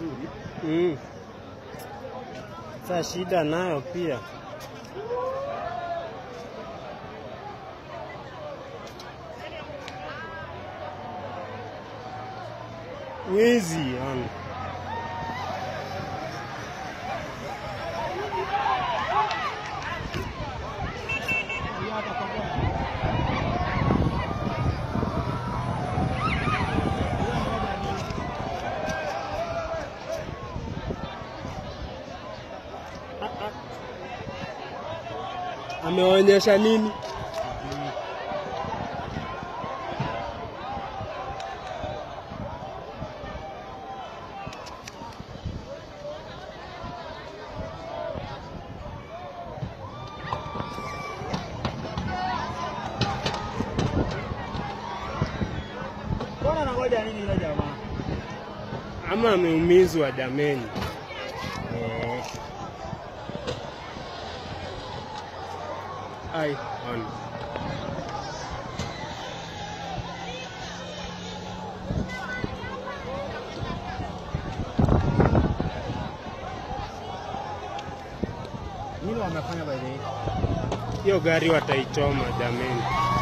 vizuri. Mm. Sasa shida nayo pia wizi yani. Ameonyesha nini? Mbona anangoja nini yule jamaa? Ama ameumizwa jameni. Eh. Ai, on. Nini wamefanya by the way? Hiyo gari wataichoma jameni.